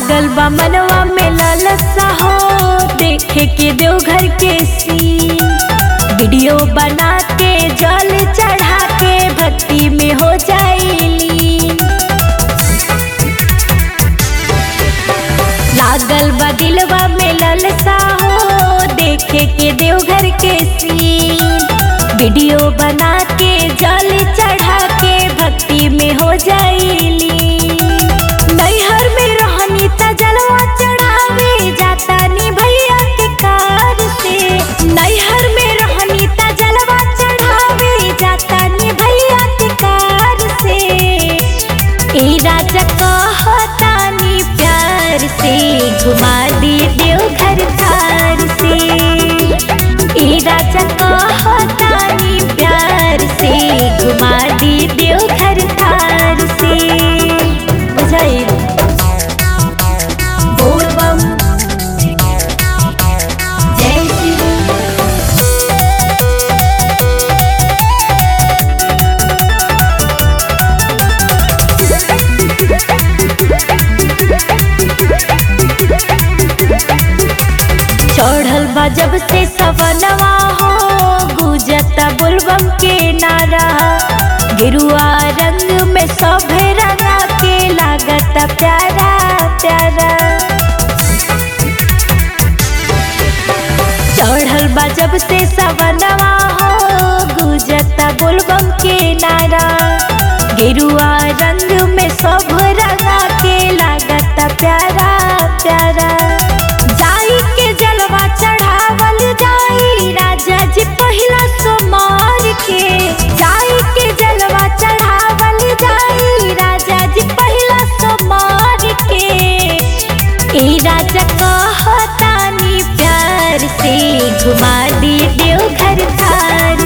लागल बा मनवा में लालसा हो देखे के देवघर के सीन वीडियो बना के जल चढ़ा के भक्ति में हो जाइली लागल बा दिलवा में लालसा हो देखे के देवघर के सीन वीडियो बना के जल चढ़ा के भक्ति में हो जाइली नैहर में रहनी त जलवा चढ़ावे जाता नी भैया के कार से नैहर में रहनी त जलवा चढ़ावे जाता नी भैया के कार से ए राजा कहतानी प्यार से घुमा दी देवघर थार से ए राजा कहतानी प्यार से घुमा दी देवघर थार से बुझाइल बोल बम जय शिव चढ़ल बा जब से सवनवा हो गुजता बुलबम के नारा गिरुआ रंग में सभे रंगा के लागत प्यारा प्यारा चढ़ल बा जब से सवनवा हो गुजता बुलबम के नारा गिरुआ रंग में सब रंगा के लागत प्यारा प्यारा जाई के जलवा चढ़ावल जाई राजा जी पहिला सोमार के जाई के जलवा चढ़ावल जाई राजा जी पहिला सोमार के ए राजा कहतानी प्यार से घुमा दी देवघर थार